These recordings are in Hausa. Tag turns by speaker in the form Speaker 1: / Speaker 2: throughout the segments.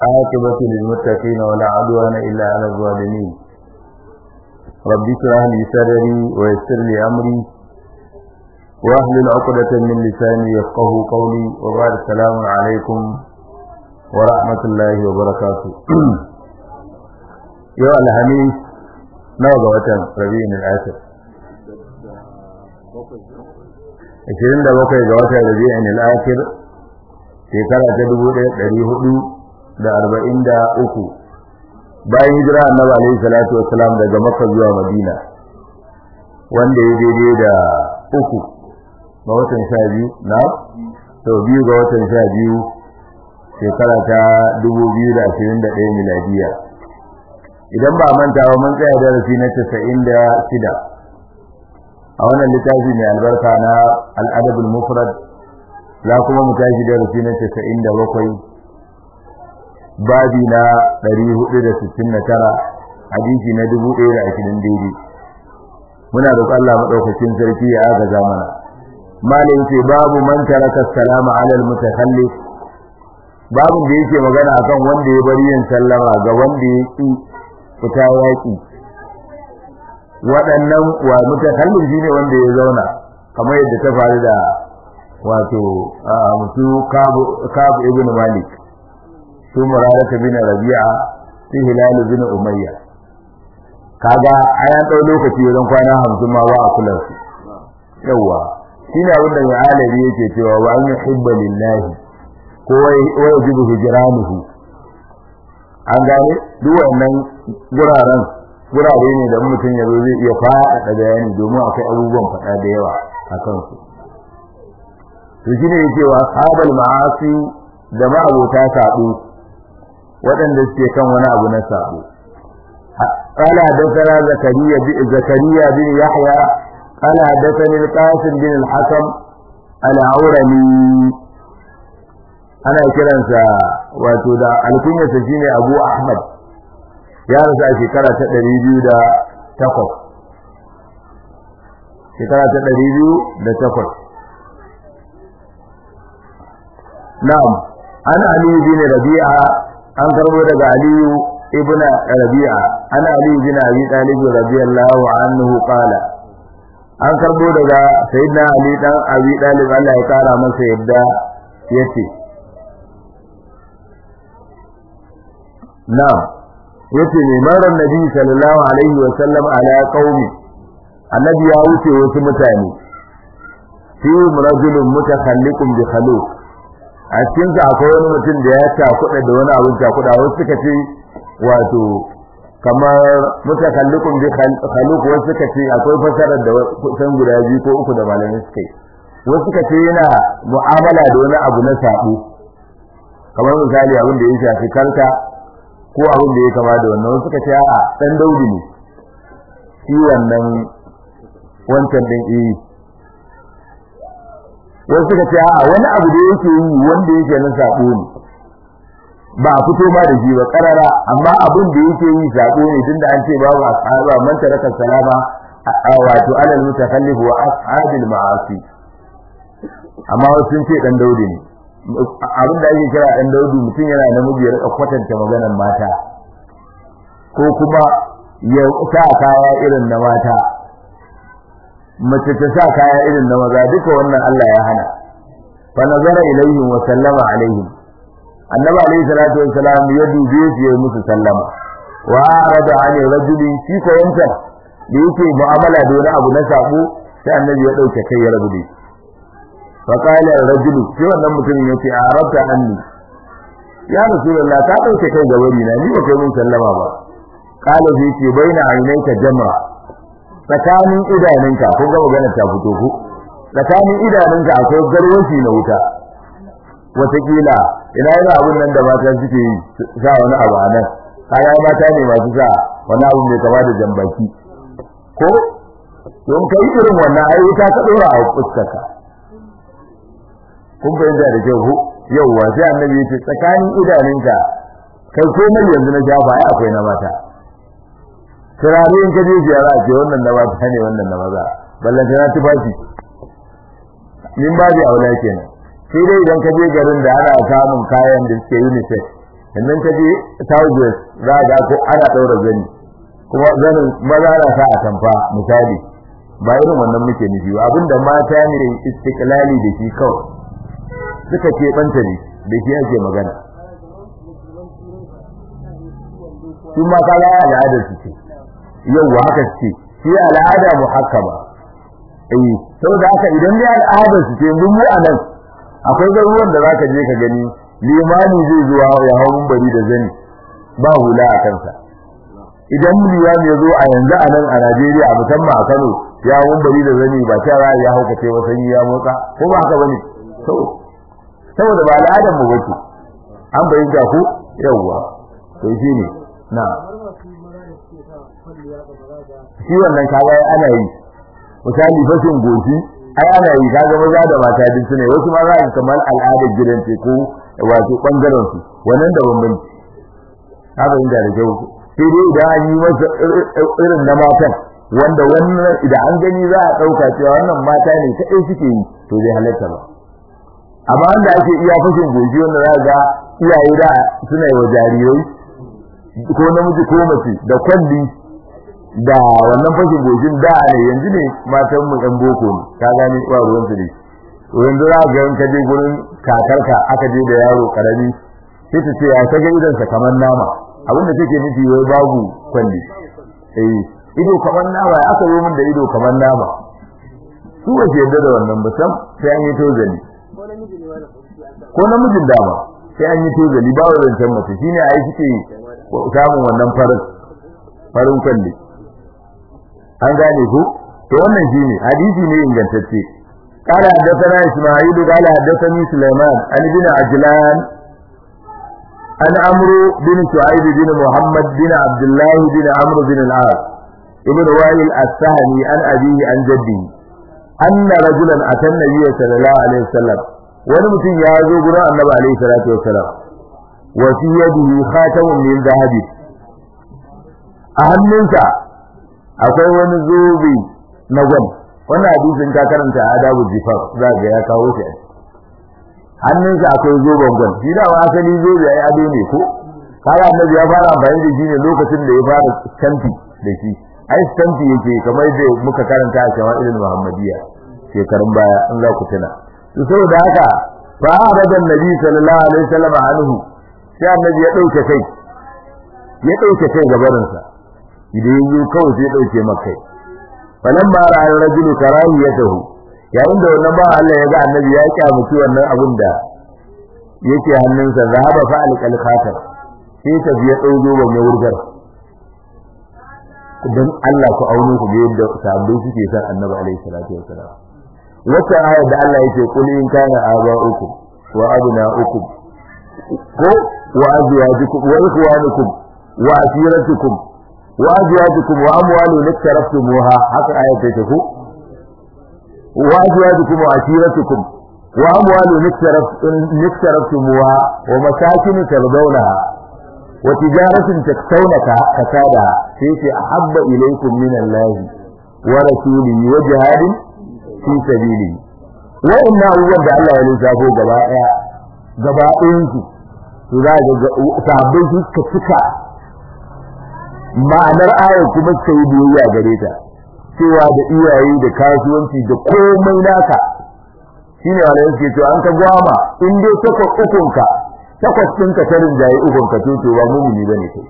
Speaker 1: عاقبة للمتقين ولا عدوان إلا على الظالمين رب اشرح لي صدري ويسر لي أمري واحلل عقدة من لساني يفقه قولي وبعد السلام عليكم ورحمة الله وبركاته يا الحميد نوضع وطن ربيع الآخر 27 ga watan Rabi'in al-Akhir shekara ta 1443 bayan hijira Annabi alayhi salatu wassalam daga Makka zuwa Madina wanda ya daidai da uku ga watan 12 na to biyu ga watan 12 shekara ta 2021 miladiya idan ba manta ba mun tsaya darasi na 96 a wannan littafi mai albarka na al'adabul mufrad za kuma mu tashi darasi na 97 babi na 469 hadisi na 1020 daidai muna roƙon Allah madaukakin sarki ya agaza mana malin ce babu man taraka salama ala al-mutakhallif babu da yake magana akan wanda ya bari yin sallama ga wanda ya ki fita yaki waɗannan wa mutakallin shine wanda ya zauna kamar yadda ta faru da wato mutu kabu ibn malik su murarata bin rabi'a su hilal bin umayya kaga ayan dau lokaci wajen kwana 50 ma ba a kula su yawa shine abin da alabi yake cewa wa an yuhibba lillahi ko wa yajibu hijranuhu an gane duk wannan guraren gurare ne da mutum ya zo zai iya faɗaɗa bayani domin akwai abubuwan faɗa da yawa a kansu to shine yake wa ashabal ma'asi da ma'abota sabo waɗanda suke kan wani abu na sabo قال حدثنا زكريا زكريا بن يحيى قال حدثني القاسم بن الحكم العورمي ana kiransa wato da alkunyarsa shine Abu Ahmad ya rasu a shekara ta ɗari biyu da takwas shekara ta ɗari biyu da takwas na'am an aliyu bin rabi'a an karbo daga aliyu ibn rabi'a an aliyu bin abi talib radiyallahu anhu qala an karbo daga sayyidina ali dan abi talib Allah ya kara masa yadda yace na'am yace ne marar nabi sallallahu alaihi wa sallam ala qaumi annabi ya wuce wasu mutane fi rajulun mutakhalliqun bi khaluq a cikin sa akwai wani mutum da ya takuda da wani abin takuda wasu suka ce wato kamar mutakhalliqun bi khaluq wasu suka ce akwai fasarar da kusan guda biyu ko uku da malamai suka yi wasu suka ce yana mu'amala da wani abu na sabo kamar misali abin da ya shafi karka ko abin da ya kama da wannan suka ce a dan daudi ne shi wannan wancan din eh wasu suka ce a wani abu da yake yi wanda yake na sabo ne ba a fito ma da shi ba karara amma abin da yake yi sabo ne tunda an ce babu asaba man taraka salama wato alal mutakallif wa ashabil ma'asi amma wasu sun ce dan daudi ne abin da ake kira ɗan daudu mutum yana namiji ya rika kwatanta maganar mata ko kuma ya sa kaya irin na mata mace ta sa kaya irin na maza duka wannan Allah ya hana fa nazara ilaihim wa sallama alaihim annabi alaihi salatu wa salam ya dube su ya musu sallama wa arada an rajuli shi ko yanta da yake mu'amala da wani abu na sabo sai annabi ya dauke kai ya rabu da shi فقال الرجل sai wannan mutumin yace a rabta anni ya rasulullah ka dauke kai ga wani na ni ba kai mun sallama ba qala zai ce baina ainaka jamra tsakanin idanunka ko ga magana ta fito ko tsakanin idanunka akwai garwashi na wuta wataƙila ina yana abun nan da mata suke yi sa wani abu a nan kaya mata ne masu sa wani abu mai kama da jambaki ko don kai irin wannan ai wuta ka dora a fuskarka kun fahimta da kyau ko yauwa sai annabi ya ce tsakanin idanunka kai komai yanzu na jafa ai akwai na mata turare in ka je ziyara ce wannan na mata ne wannan na maza ballan ta tufafi min ba da aula kenan sai dai idan ka je garin da ana samun kayan da suke unisex sannan ka je southwest za ga ko ana ɗaura zani kuma zanin maza na sa a tamfa misali ba irin wannan muke nufi ba abinda mata ne istiklali da shi kawai suka ke banta ne da shi ake magana su ma kaga al'ada su ce yau haka ce shi al'ada muhakkama eh saboda haka idan dai al'ada su ce mun mu anan akwai garuruwan da zaka je ka gani limani zai zuwa ya hawo bari da zani ba hula a kansa idan limami ya zo a yanzu a nan a Najeriya a musamman a Kano ya hawo bari da zani ba ta ya hauka ce wata ya motsa ko ba haka bane to saboda ba al'adar mu bace an bayyana ku yawwa to shine na shi wannan kaga ana yi misali fashin goshi ai ana yi kaga maza da mata duk sune wasu ma za ka kamar al'adar gidan ce ko wato bangaren su wannan da bambanci haka inda da kyau sai dai idan an yi masa irin na matan wanda wannan idan an gani za a dauka cewa wannan mata ne ta ɗaya suke yi to zai halatta ba amma wanda ake iya fashin goshi wanda za ga iyaye da suna yi wa jarirai ko namiji ko mace da kwalli da wannan fashin goshin da ne yanzu ne matan mu ɗan boko ne ka gani ba ruwan su ne yanzu za ga in ka je gurin kakarka aka je da yaro karami sai ta ce ya kaga idan sa kamar nama abin da take nufi wai babu kwalli eh ido kamar nama ya aka yi min da ido kamar nama su ba yadda da wannan ba sam sai an yi tozali ko namijin dama sai an yi tozali ba wadancan mace shine ai suke samun wannan farin farin kwalli an gane ku to wannan shine hadisi ne ingantacce قال حدثنا اسماعيل قال حدثني سليمان عن ابن عجلان عن عمرو بن شعيب بن محمد بن عبد الله بن عمرو بن العاص ابن وائل السهمي عن أبيه عن جده أن رجلا أتى النبي صلى الله عليه وسلم ونمتن يازو قراء النبي عليه الصلاة والسلام وفي يده خاتم من ذهب أهمنسا akwai wani zobe na gwal wannan hadisin ka karanta adabu zifar za ga ya kawo shi hannunsa akwai zoben gwal shi da asali zobe ai ado ne ko kaga annabi ya fara amfani da shi ne lokacin da ya fara stampi da shi ai stampi yake kamar da muka karanta a shama'ilul muhammadiyya shekarun baya in za ku tuna to saboda haka fa arada annabi sallallahu alaihi wasallam anhu sai annabi ya dauke kai ya dauke kai gabarinsa idan yayi kawai sai dauke maka falamma ra'a rajulu karahiyatahu yayin da wannan ba Allah ya ga annabi ya kyamuci wannan abin da yake hannunsa zahaba fa alqal khatar sai ta biya dauzo ba mai wurgar dan Allah ku auno ku ga yadda sabbai suke san annabi alaihi salatu wasalam wata ayar da Allah yake kul in kana aba'ukum wa abna'ukum ko wa azwajukum wa ikhwanukum wa asiratukum wa azwajukum wa amwalun iktaraftumuha haka ayar take ko wa azwajukum wa asiratukum wa amwalun iktaraftumuha wa masakin tardawnaha wa tijaratin taktawna kasada sai ce ahabba ilaykum min Allah wa rasulihi wa jihadin fi sabili wa'anna abubuwan da Allah ya lissafo gaba daya gaba ɗayan su to za ga sahabbai su suka cika ma'anar ayar kuma suka yi biyayya gare ta cewa da iyaye da kasuwanci da komai naka shine wanda yake cewa an ka gwama in dai takwas ukunka takwas ɗinka ta rinjaye ukunka to to ba mumini bane kai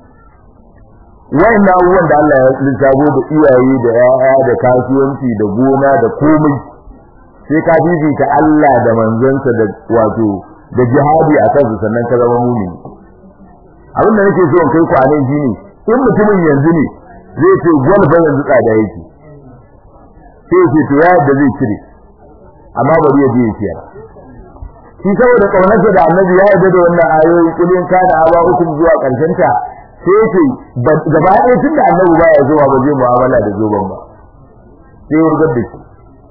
Speaker 1: wayan abubuwan da Allah ya lissafo da iyaye da yaya da kasuwanci da gona da komai sai ka bibita Allah da manzansa da wato da jihadi a kansu sannan ka zama mumini abin da nake so in kai ku a nan shine in mutumin yanzu ne zai ce gwalfa yanzu tsada yake sai ya ce to ya da zai cire amma bari ya je ya ciyar shi saboda kaunarsa da annabi ya yarda da wannan ayoyi kulin kana aba hukum zuwa karshen ta sai yake gaba ɗaya tunda annabi baya zuwa ba zai mu'amala da zoban ba sai ya rugar da shi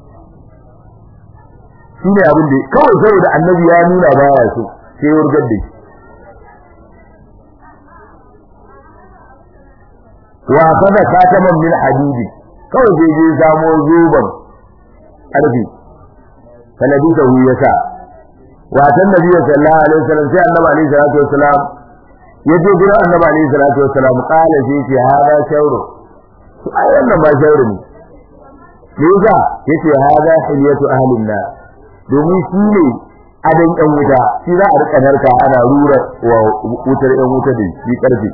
Speaker 1: shi ne abin da kawai saboda annabi ya nuna baya so sai ya rugar da shi wa kaza kataman min hadidi kawai sai je samo zoban ƙarfi sanadi da hu yasa watan nabi sallallahu alaihi wasallam sai annabi alaihi salatu wasalam ya je gurin annabi alaihi salatu wassalam qala sai ce hada shawru ai wannan ba shawru ne me yasa yace hada hilyatu ahlin nar domin shi ne adan ɗan wuta shi za a rika narka ana rura wa wutar ɗan wuta da shi karfi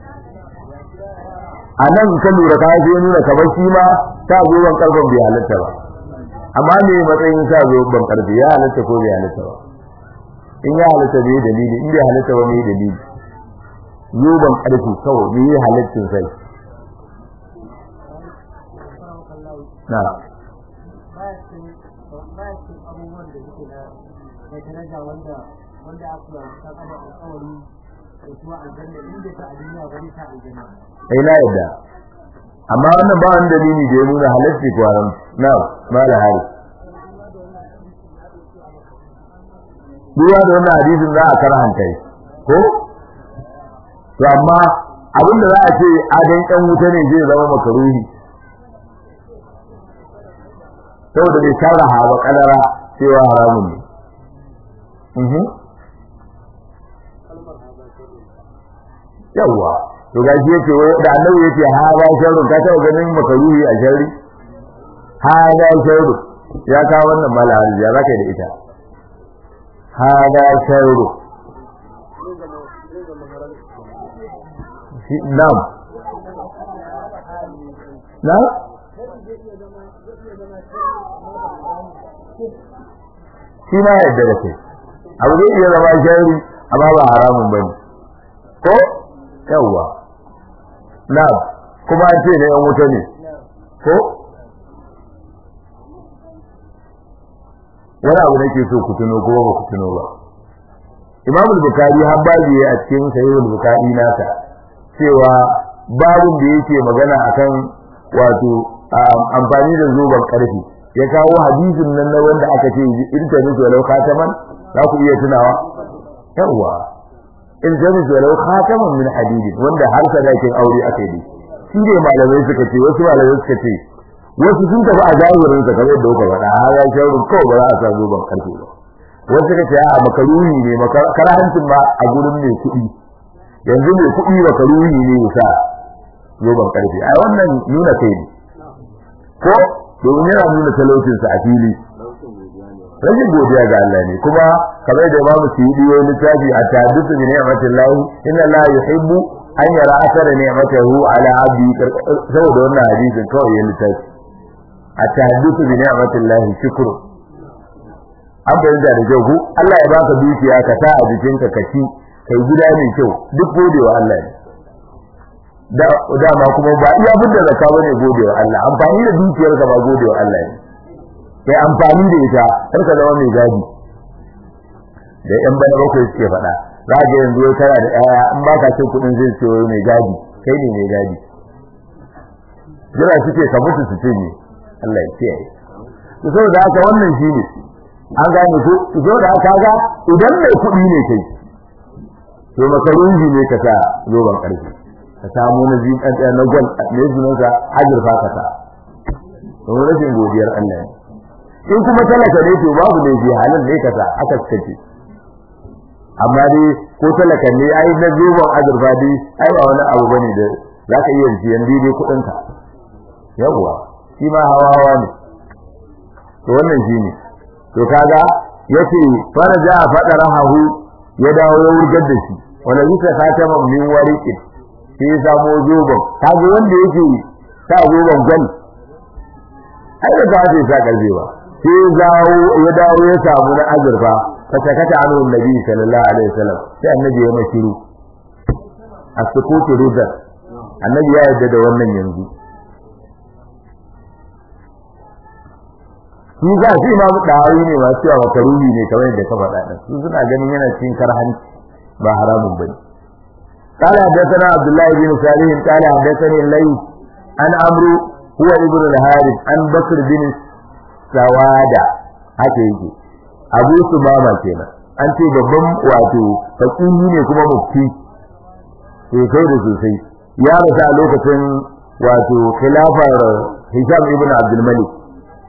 Speaker 1: a nan ka lura ka sai nuna kamar shi ma ta zoban karfin bai halatta ba amma me matsayin sa zoban karfi ya halatta ko bai halatta ba in ya halatta bai dalili in bai halatta ba mai dalili zoban karfi kawai bai halaccin sai na
Speaker 2: daraja wanda wanda aka ta kada alƙawari da kuma aljanna inda ta a duniya ba ta aljanna
Speaker 1: sai na yadda amma wannan ba wani dalili da ya nuna halacci ko haram na mala hari duwa da wannan hadisin za a karhanta shi ko to amma abin da za a ce adan ɗan wuta ne zai zama makaruhi saboda bai sarraha ba kalara cewa haramun ne yawwa to ga shi yake da annabi yake ha ba sharru ka taba ganin makaruhi a sharri ha ba sharru ya ka wannan mala harji ya zaka da ita ha ba sharru nam na shi ma yadda da kai abu zai iya zama sharri amma ba haramun bane ko yawwa na kuma an ce na yan wuta ne ko wani abu nake so ku tuno ko ba ku tuno ba Imam al-Bukhari har babu a cikin Sahih al-Bukhari nasa cewa babun da yake magana akan wato amfani da zoben karfi ya kawo hadisin nan na wanda aka ce in ta nufi walau khataman za ku iya tunawa yawwa in ta nufi walau khataman min hadidi wanda har sadakin aure aka yi shi ne malamai suka ce wasu malamai suka ce wasu sun tafi a zahirin sa kamar da kuka faɗa har ya shawaru kawai ba za a sa zoben karfe ba wasu suka ce a makaruhi ne makarahancin ma a gurin mai kuɗi yanzu mai kuɗi makaruhi ne ya sa zoben karfe ai wannan nuna kai ne ko domin yana nuna talaucinsa a fili rashin godiya ga Allah ne kuma kamar da Imam Suyuti ya littafi a tahaddathu bi ni'matillahi inna la yuhibbu an yara asara ni'matahu ala abdi saboda wannan hadisin kawai ya littafi a tahaddathu bi ni'matillahi shukru an bayyana da kyau ku Allah ya baka dukiya ka sa a jikinka ka ci kai gida mai kyau duk godewa Allah ne da dama kuma ba iya budda zakka bane godewa Allah amfani da dukiyar ka ba godewa Allah ne kai amfani da ita har ka zama mai gadi da yan bana bakwai suke faɗa za ga yanzu wai kana da ƴaƴa in ba ka cin kuɗin zai ce wai mai gadi kai ne mai gadi jira suke ka mutu su cinye Allah ya kiyaye to saboda haka wannan shine an gane ko to saboda haka ga idan mai kuɗi ne kai to makarunji ne ka sa zoban ƙarfi ka samu na zin ɗan na gwal ne zunansa azurfa ka sa domin rashin godiyar Allah ne in kuma talaka ne to babu ne bi halin ne ka sa aka kace amma dai ko talaka ne ai na zoban azurfa dai ai ba wani abu bane da zaka iya siyan daidai kuɗin ka yawwa shi ma hawa hawa ne to wannan shine to kaga yace faraja fadarahu ya dawo ya wurgar da shi wala yasa khatama min wariqin sai ya samu zoban kaga wanda yake sa zoban gwal ai da ba zai sa karfe ba sai ya dawo ya dawo ya samu na azurfa fatakata anu nabi sallallahu alaihi wasallam sai annabi ya mai shiru as-sukutu ridda annabi ya yarda da wannan yanzu shi za shi ma dawayi ne masu cewa makaruhi ne kamar yadda ka faɗa din su suna ganin yana cikin karhanci ba haramun bane قال حدثنا عبد الله بن صالح قال حدثني الليث عن عمرو هو ابن الحارث عن بكر بن سوادة haka yake abu su mama kenan an ce babban wato fakihi ne kuma mufti sosai da sosai ya rasu a lokacin wato khilafar hisham ibn abdul malik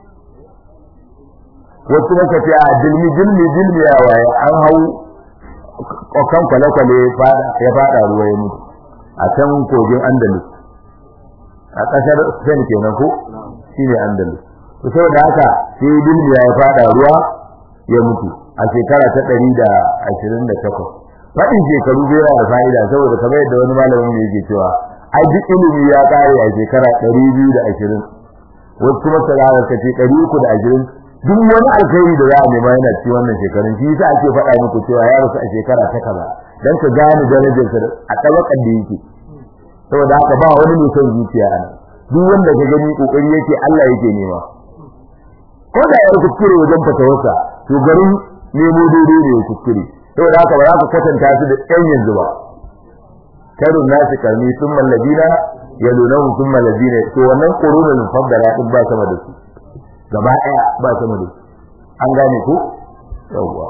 Speaker 1: wasu maka ce a dilmi dilmi dilmi ya waye an hau kan kwale-kwale ya fada ruwa ya mutu a can kogin andalus a ƙasar spain kenan ko shine andalus to saboda haka sai bilmiya ya fada ruwa ya mutu a shekara ta ɗari da ashirin da takwas faɗin shekaru bai da fa'ida saboda kamar yadda wani malamin yake cewa ai duk ilimi ya ƙare a shekara ɗari biyu da ashirin wasu kuma salawa ka ce ɗari uku da ashirin duk wani alkhairi da za a nema yana ci wannan shekarun shi yasa ake faɗa muku cewa ya rasu a shekara ta kaza dan ka gane darajarsa a tabakan da yake saboda haka ba wani mai son zuciya a duk wanda ka gani kokari yake Allah yake nema ko da ya kuskure wajen fatawarsa to garin nemo daidai ne ya kuskure saboda haka ba za ka kwatanta su da ɗan yanzu ba karun nasu karni sun mallabina ya nuna sun mallabina to wannan ƙorunan mufaddala din ba sama da su gaba ɗaya ba sama da su an gane ko yawwa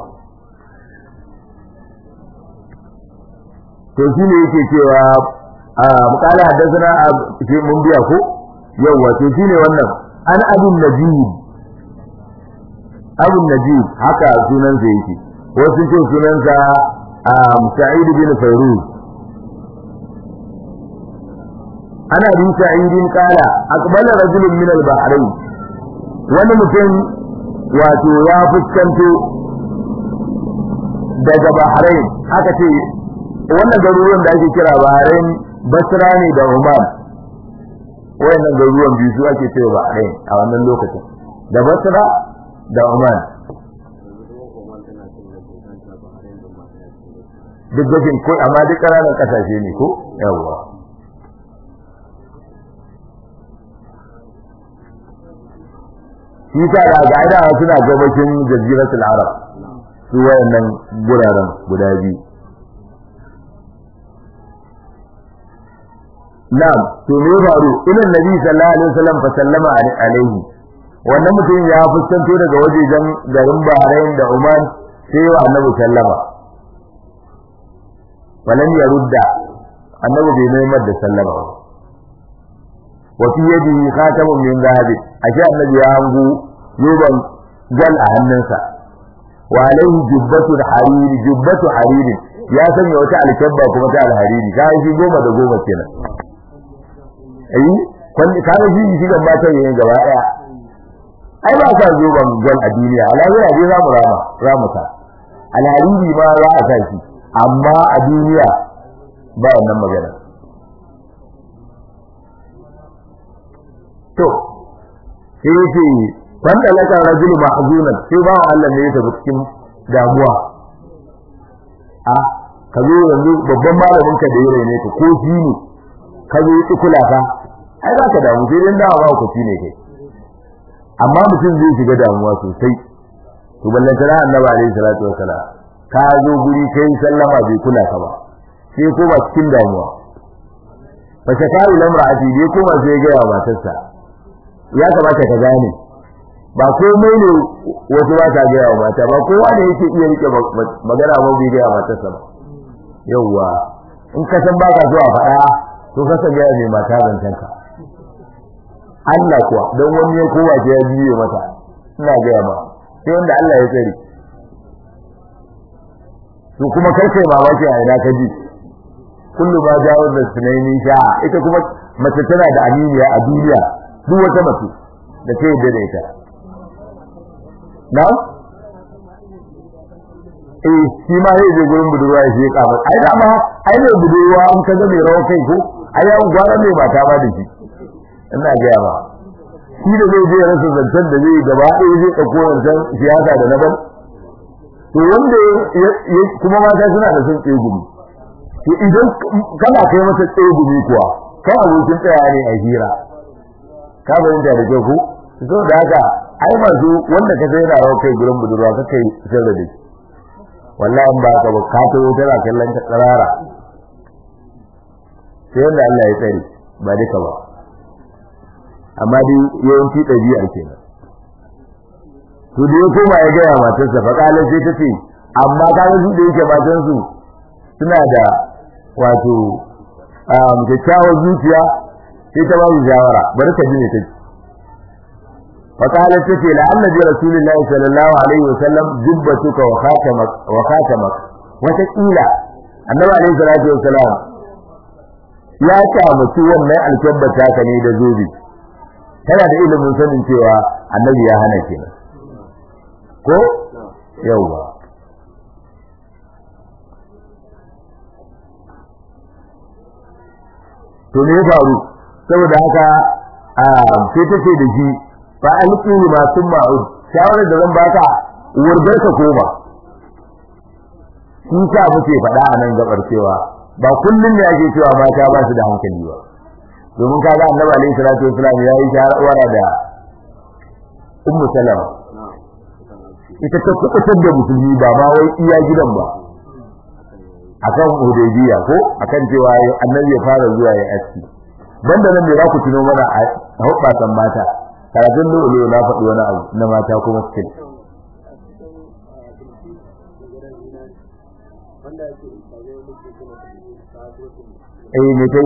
Speaker 1: to shi ne yake cewa a mukala haddasa shi mun biya ko yawwa to shi ne wannan an abin najib abin najib haka sunansa yake wasu ce sunansa sa'id bin fairuz ana bin sa'idin kala aqbala rajulun min al-bahrain wani mutum wato ya fuskanto daga bahrain aka ce wannan garuruwan da ake kira bahrain basra ne da oman wayannan garuruwan biyu su ake cewa bahrain a wannan lokacin da basra da oman duk gajin ko amma duk ƙananan ƙasashe ne ko yawwa shi ta da ga'ida suna gabashin jaziratul arab su wayannan guraren guda biyu na'am to me faru ilan nabi sallallahu alaihi wasallam fa sallama alaihi wannan mutum ya fuskanto daga wajejen garin Bahrain da Oman sai wa annabi sallama falan ya rudda annabi bai mai da sallama ba wa fi yadihi khatamun min dhahab ashe annabi ya hangu yoban gal a hannunsa wa alaihi jubbatu hariri jubbatu hariri ya sanya wata alkabba kuma ta alhariri ka shi goma da goma kenan ai kan ka shi shi ga mata yayin gaba daya ai ba sa zoban gal a duniya alahira dai za mu rama ramu ta alhariri ma za a sa shi amma a duniya ba wannan magana to sai yake wanda laka rajulu mahzunan sai ba Allah ne ya tafi cikin damuwa a ka zo yanzu babban malamin ka da yare ne ka ko shi ne ka zo yi kula ka ai za ka damu sai dan dawa ba ku ne kai amma mutum zai shiga damuwa sosai to ballan tara annabi alaihi salatu wasalam ka zo guri kai sallama bai kula ka ba sai ko ba cikin damuwa fa shakaru lamra'ati dai kuma sai ga matarsa ya kamata ka gane ba komai ne wasu ba ta gaya wa mata ba kowa ne yake iya rike magana ba bai gaya matarsa ba yawwa in ka san baka zuwa faɗa to ka san gaya mai mata zancen ka Allah kuwa don wani ya kowa ya biye mata ina gaya ma sai wanda Allah ya tsare to kuma kai kai mamaki a ina ka ji kullu ma jawo da sunaini sha ita kuma mace tana da aminiya a duniya duk wata mace da ta yadda da ita na eh shi ma zai je gurin budurwa ya je kafa ai da ma ai ne budurwa an ka ga mai rawa kai ko ai ya gwara mai mata ba da shi ina ga ba shi da zai je rasa zancen da zai gaba ɗaya zai ɗauko wancan siyasa da na ban to wanda kuma mata suna da son tsegumi to idan kana kai mata tsegumi kuwa kai abokin tsaya ne a hira ka fahimta da kyau ko so da haka ai masu wanda ka sai rawa kai gurin budurwa ka kai sirri da shi wallahi in ba ka ba ka tawo tana kallon ka tsarara sai wanda Allah ya tsare ba duka ba amma dai yawanci ɗabi'ar kenan to da ya koma ya gaya matarsa fa kala sai ta ce amma ka ga su da yake matan su suna da wato kyakkyawar zuciya sai ta ba su shawara bari ka ji ne take fa kala ta ce la annabi rasulullahi sallallahu alaihi wasallam jubbatuka wa khatamak wa khatamak wata kila annabi alaihi salatu wassalam ya kyamaci wannan alkabbata ka ne da zobe tana da ilimin sanin cewa annabi ya hana kenan ko yauwa to me ya faru saboda haka a sai take da shi fa alqihi ma thumma ud shawarar da zan baka wurgar ka koma shi sa muke faɗa a nan gabar cewa ba kullun ne ake cewa mata ba su da hankali ba domin kaga annabi alaihi salatu wasallam ya yi shawara da ummu salama ita ta kubutar da musulmi ba ma wai iya gidan ba akan hudaybiya ko akan cewa annabi ya fara zuwa ya aski banda nan ne za ku tuno mana a hubbasan mata karatun lulu na faɗi wani abu na mata kuma skill eh me kai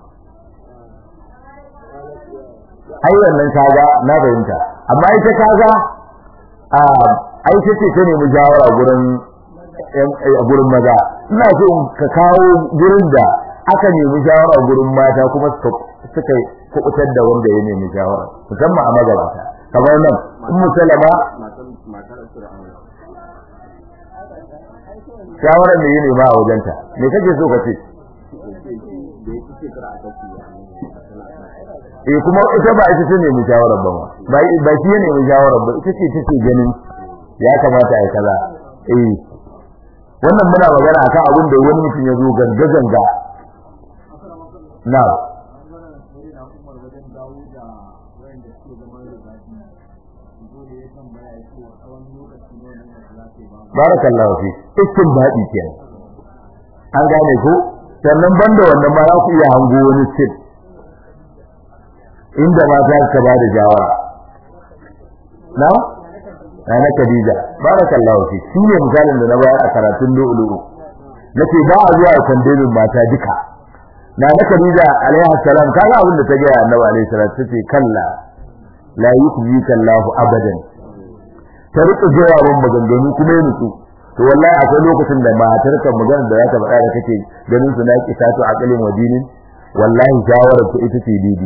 Speaker 1: ai wannan kaga na fahimta amma ita kaga a ai ce ce ta nemi jawara gurin a gurin maza ina so ka kawo gurin da aka nemi shawara gurin mata kuma suka kubutar da wanda ya nemi shawara musamman a magabata kamar nan in musalama shawarar da ya nema a wajenta me kake so ka ce eh kuma ita ba ita ce nemi shawarar ba ba ba shi ya nemi shawarar ba ita ce take ganin ya kamata ai kaza eh wannan muna magana akan abin da wani mutum ya zo ganga ganga na barakallahu fi iskin baɗi ke an gane ko sannan banda wannan ma za ku iya hango wani sir inda ma za ka ba da jawara na na Khadija barakallahu fi shi ne misalin da na bayar a karatun lu'lu'u nace ba a zuwa kandelin mata duka na na Khadija alaiha salam kaga abin da ta ga Annabi alaihi salatu tace kalla la yukhzika Allahu abadan ta rika jawabin maganganu kuma ya nutsu to wallahi akwai lokacin da matar ka magana da za ta faɗa da kake ganin su na kisa to aqalin wadinin wallahi shawarar ku ita ce didi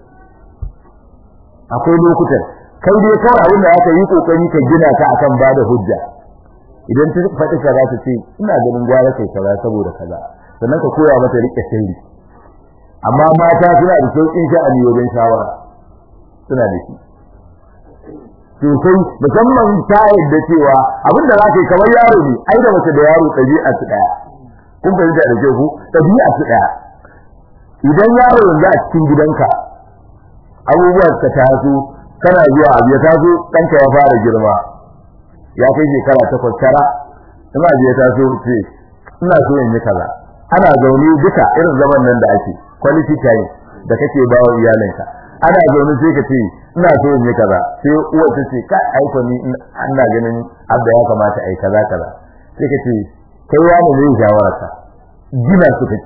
Speaker 1: akwai lokutan kai dai kawai abin da aka yi kokari ka gina ta akan bada hujja idan ta faɗi kaza ta ce ina ganin gwara kai kaza saboda kaza sannan ka koya mata rike sirri amma mata suna da sauƙin sha'ani wajen shawara suna da shi sosai musamman ta yadda cewa abin da za ka yi kamar yaro ne ai da mace da yaro ɗabi'a su ɗaya kun fahimta da ke ku ɗabi'a su ɗaya idan yaro yanzu a cikin gidanka abubuwan ka taso kana zuwa abu ya taso ɗanka ya fara girma ya kai shekara takwas tara ina abu ya taso ce ina so in yi kaza ana zaune duka irin zaman nan da ake quality time da kake ba wa iyalinka ana zaune sai ka ce ina so in yi kaza sai uwar ta ce kai aiko ni ina ganin abda ya kamata ai kaza kaza sai ka ce kai wani ne shawararka gina su kake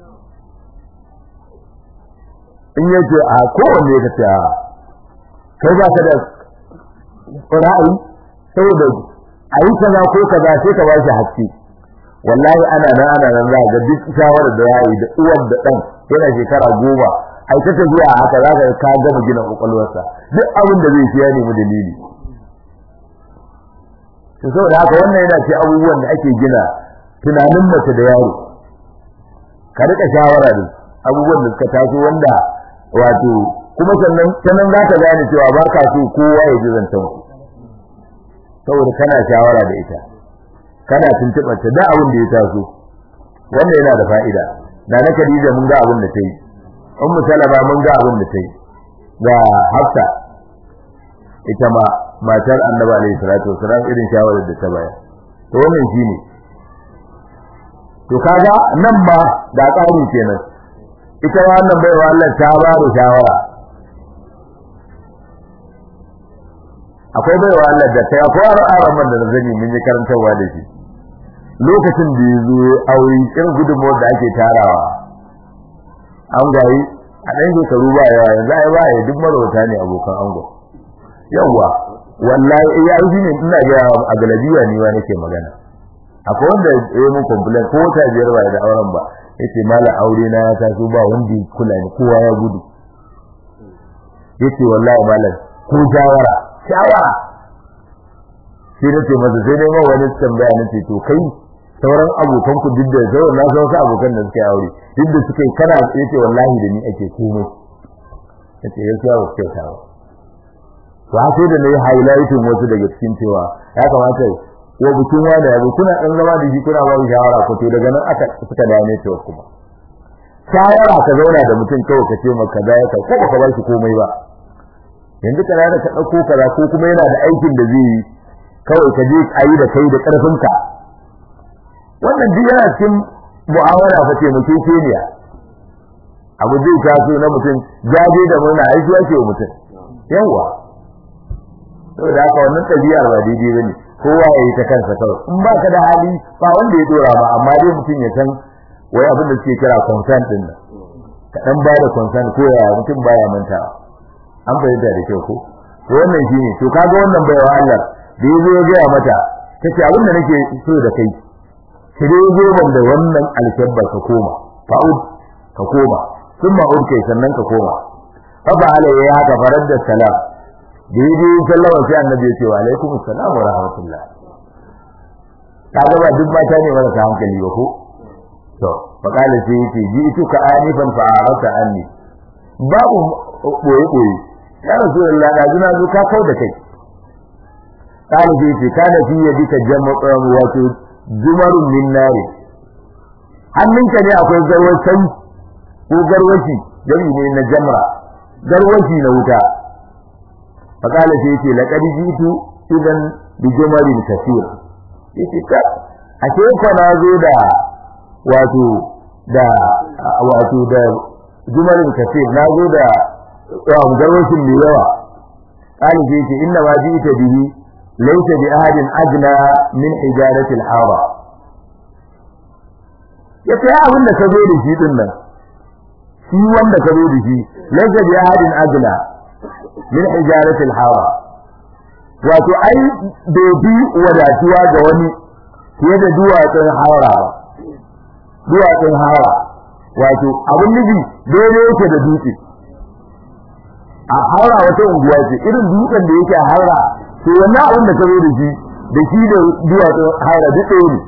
Speaker 1: in yace a kowanne ka ce a kai ba ka da ra'ayi saboda a yi kaza ko kaza sai ka ba shi haske wallahi ana nan ana nan za ga duk shawarar da ya yi da uwar da ɗan yana shekara goma ai ta tafiya haka za ka ka gama gina kwakwalwarsa duk abin da zai ya nemi dalili to saboda haka wannan yana ce abubuwan da ake gina tunanin mace da yaro ka rika shawara da abubuwan da suka taso wanda wato kuma sannan sanan za ka gane cewa ba ka so kowa ya ji zancen ku saboda kana shawara da ita kana tuntuɓar ta da abin da ya taso wannan yana da fa'ida da na Khadija mun ga abin da ta yi ummu salama mun ga abin da ta yi ga hafsa ita ma matar annabi alaihi salatu wasalam irin shawarar da ta bayar to wannan shine to kaga nan ma da tsari kenan ita wannan baiwa Allah ta ba da shawara akwai baiwa Allah da ta akwai araman da zani mun yi karantarwa da shi lokacin da ya zo aure irin gudunmawar da ake tarawa an gayi a ɗan shekaru ba yawa yanzu ai ba ya duk marauta ne abokan ango yawa wallahi ya yi ne ina ga a galabiya ne wa nake magana akwai wanda ya mun complain ko ta biyar ba da auren ba yace mala aure na ya taso ba wanda ya kula ni kowa ya gudu yace wallahi malam ko shawara shawara sai na ce masa sai dai ma wani tambaya na ce to kai sauran abokan ku duk da sauran na san wasu abokan da suka yi aure duk da suka yi kana yace wallahi da ni ake komai yace gaskiya ba kyauta ba to haka da nayi highlighting wasu daga cikin cewa ya kamata wa bikin wani ya kuna dan zama da shi kuna ba shawara ko to daga nan aka suka dawo ne to kuma shawara ka zauna da mutum kawai ka ce maka da ya ko baka ba shi komai ba yanzu kana da ka dauko kaza ko kuma yana da aikin da zai yi kawai ka je ayi da kai da karfinka wannan duk yana cikin mu'amala fa ce mutum keniya abu zai taso na mutum jaje da murna aiki ake wa mutum yawa saboda haka wannan tabiyar ba daidai bane kowa ya yi ta kansa kawai in ba ka da hali ba wanda ya dora ba amma dai mutum ya san wai abin da suke kira consent din nan ka dan ba da consent ko ya mutum baya mantawa an fahimta da kyau ko to wannan shine to kaga wannan baiwa Allah da yazo ya ga mata tace abin da nake so da kai ki dai goban da wannan alkabbar ka koma fa'ud ka koma thumma ud kai sannan ka koma fa ba'ala ya haka farar da salam da yaje sallama sai annabi ya ce wa alaikum assalam wa rahmatullah kaga ba duk mata ne marasa hankali ba ko to fa kala sai yace ji tuka anifan fa arata anni babu boye boye ya rasulullah da jina zo ka kau da kai kala sai yace kana fi yadika jama'u wato jumarun min nari hannunka ne akwai garwacin ko garwaci gari ne na jamra garwaci na wuta fakala sai yace laqad jitu idan bi jumarin kaseer yace ka ashe ko na zo da wato da wato da jumarin kaseer na zo da garwacin mai yawa kala sai yace inna ma ji'ta bihi laysa bi ahadin ajna min hijarati al-hara yace abin da ka zo da shi din nan shi wanda ka zo da shi laysa bi ahadin ajna min hijarati al-hara wato ai bai wadatuwa ga wani fiye da duwatsun hara duwatsun hara wato abin nufi daidai yake da dutse a hara wata unguwa ce irin dutsen da yake a hara to wannan abin da ka zo da shi da shi da duwatsun hara duk ɗaya ne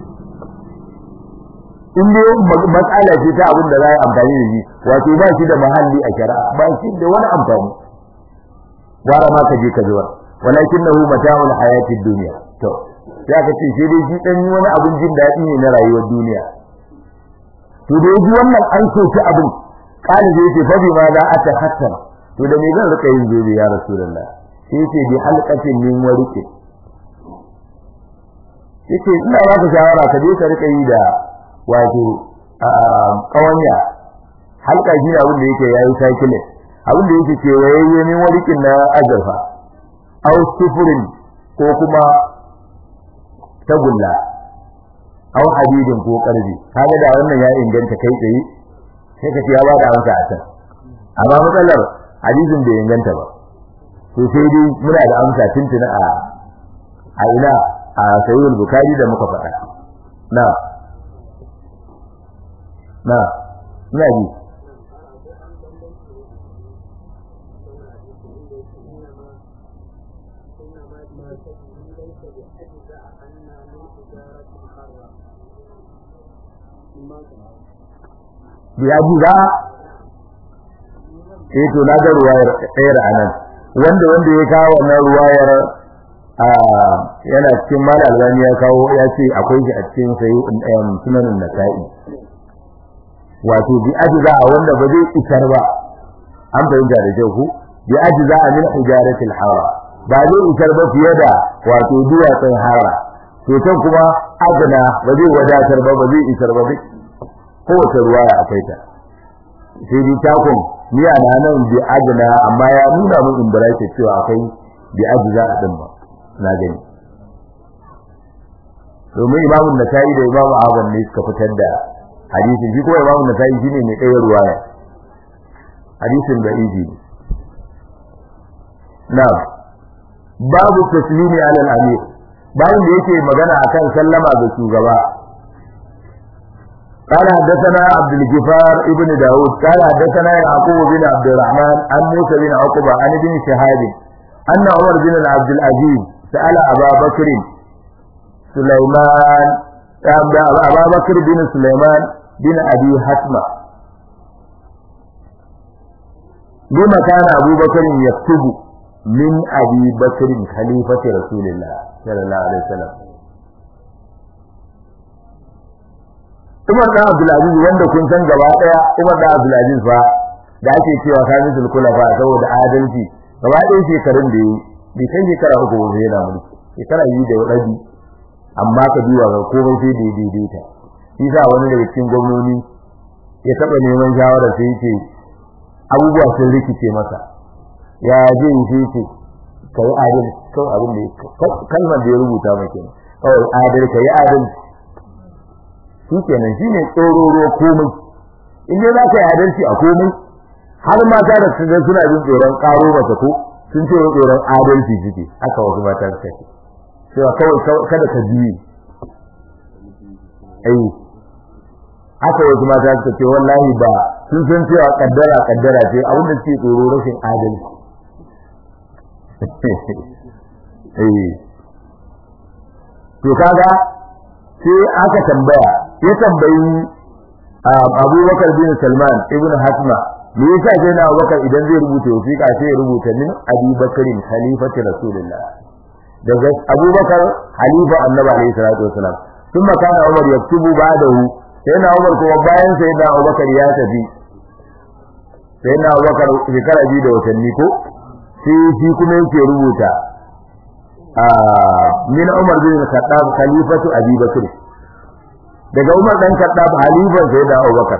Speaker 1: in dai matsala ce ta abin da za a yi amfani da shi wato ba shi da mahalli a shari'a ba shi da wani amfani gwara ma ka je ka zuwa walakinahu mata'ul hayatid dunya to ya ka ce sai dai shi dan wani abin jin daɗi ne na rayuwar duniya to da yaji wannan an so ta abin kali zai ce fabi ma za a ta hatta to da me zan rika yin zobe ya rasulullah sai ce bi halqatin min warike yace ina ba ka shawara ka je ka rika yi da wato kawanya halka shi ne abin da yake yayi cycling abin da yake kewayayye min warikin na azurfa au sufurin ko kuma tagulla au hadidin ko karbi kaga da wannan ya inganta kai tsaye sai ka ce ya bada amsa a can amma matsalar hadisin bai inganta ba to sai dai muna da amsa tuntuna a a ina a sahihul bukhari da muka faɗa na na ina ji ya ji za eh to na ga ruwayar ɗayar anan wanda wanda ya kawo wannan ruwayar yana cikin mal albani ya kawo ya ce akwai shi a cikin sayi sunanin nasa'i wato bi ajza wanda ba zai isar ba an fahimta da kyau ku bi ajza min hijaratil hara ba zai isar ba fiye da wato duwatsun hara to can kuma adana ba zai wadatar ba ba zai isar ba kowace ruwaya akwai ta sai dai takon ni a nan bi adana amma ya nuna mun in bara cewa akwai bi ajza din ba na gani domin imamun nasa'i da imamu ahmad ne suka fitar da hadisin shi kuma imamu nasa'i shine mai ɗaya ruwaya hadisin da izi na babu taslimi ala al-amir bayan da yake magana akan sallama ga shugaba قال حدثنا عبد الجفار ابن داود قال حدثنا يعقوب بن عبد الرحمن عن موسى بن عقبة عن ابن شهاب أن عمر بن عبد العزيز سأل أبا بكر سليمان أبا بكر بن سليمان بن أبي حتمة لما كان أبو بكر يكتب من أبي بكر خليفة رسول الله صلى الله عليه وسلم Umar da Abdulaziz wanda kun san gaba daya Umar da Abdulaziz fa da ake cewa kamisul kulafa saboda adalci gaba ɗaya shekarun da yi bai kai shekara uku ba yana mulki shekara yi da rabi amma ka duba ga komai sai da daidaita shi sa wani daga cikin gwamnoni ya taɓa neman shawara sai ce abubuwa sun rikice masa ya je yi sai ce ka yi adalci kawai abin da ya kalmar da ya rubuta mai kenan kawai adalci ka yi adalci shi kenan shi ne tsororo komai in dai za ka yi adalci a komai har mata da su ga suna jin tsoron karo mata ko sun ce wa tsoron adalci suke aka wasu mata suka ce cewa kawai kada ka biye ai aka wasu mata suka ce wallahi ba sun san cewa kaddara kaddara ce abin da suke tsoro rashin adalci eh to kaga sai aka tambaya ya tambayi Abubakar bin Salman ibn Hasma me yasa sai na Abubakar idan zai rubuta wasiƙa sai ya rubuta min Abi Bakarin khalifati Rasulullah daga Abubakar halifa Annabi alaihi salatu wasalam thumma kana Umar yaktubu ba'dahu sai na Umar kuma bayan sai na Abubakar ya tafi sai na Abubakar shekara biyu da watanni ko sai shi kuma yake rubuta min Umar bin Khattab khalifatu Abi Bakr daga Umar dan Khattab halifan sai da Abubakar